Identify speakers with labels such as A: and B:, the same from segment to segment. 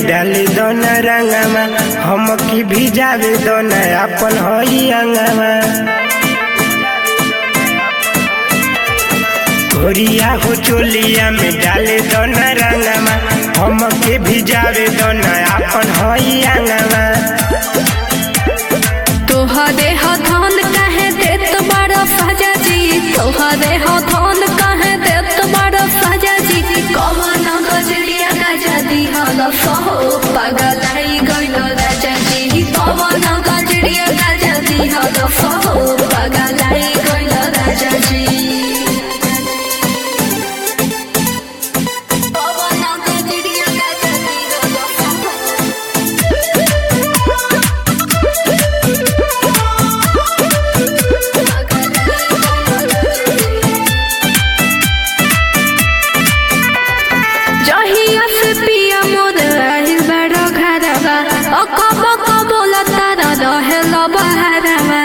A: डाली दोना रंगवा हम की भिजावे दोना अपन हई अंगवा गोरिया हो चोलिया में डाले दोना रंगवा हम के भिजावे दोना अपन हई अंगवा
B: तोहरे हथौन कहे देत बड़ सजा जी तोहरे हथौन कहे देत बड़ सजा जी कमन गजरिया गजा दिहल सहो पगलाई गइल राजा जी कमन गजरिया गजा दिहल सहो पगलाई गइल राजा जी कमन गजरिया गजा दिहल सहो जहिया से पिया मोर आइल बड़ो घरवा ओ कब कब लतारा रहेल बहरवा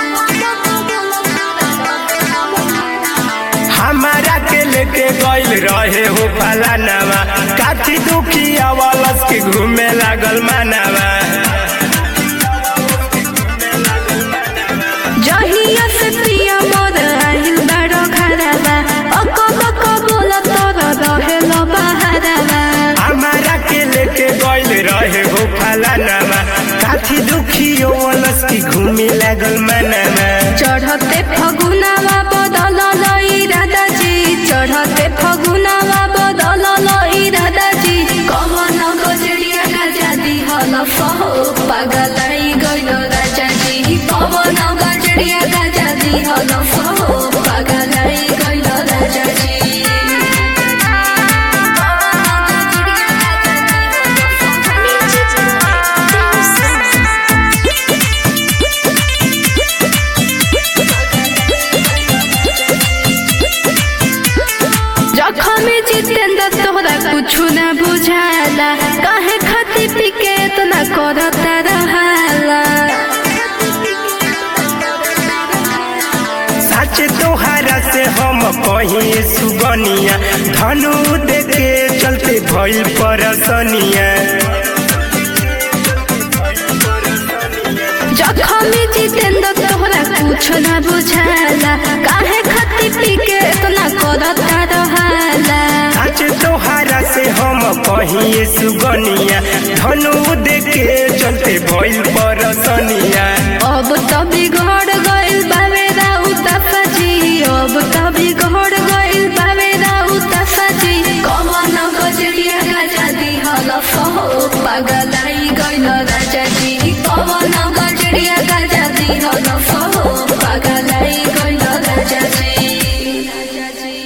A: हमारा के लेके गइल रहे हो फलानावा काठी दुखी अवलस के घूमे लागल मानावा
B: जहिया से पिया मोर आइल बड़ो घरवा ओ कब कब लतारा रहेल बहरवा
A: हमारा के लेके गइल रहे हो फलानावा काठी दुखी अवलस के घूमे लागल मानावा
B: चढ़ते फगुनावा बदल लई राधाजी चढ़ते फगुनावा बदल लई राधाजी कमन गजरिया गजा दिहल सहो पगलाई गइल राजाजी कमन गजरिया गजा दिहल सहो पगलाई गइल राजाजी जखम जितेंद्र तोहरा कुछु न बुझाला काहे खाती पी के इतना करता रहाला
A: सच तोहरा से हम कहीं सुगनिया धनु देके चलते भइल परसनिया
B: जखम जितेंद्र तोहरा कुछु न बुझाला काहे खाती पी के इतना करता रहाला
A: सच तोहरा से हम कहीं सुगनिया धनु देके चलते भइल परसनिया
B: अब तो बिगड़ गइल बावे राउत सजी अब तो बिगड़ गइल बावे राउत सजी कमन गजरिया गजा दिहल सहो पगलाई गइल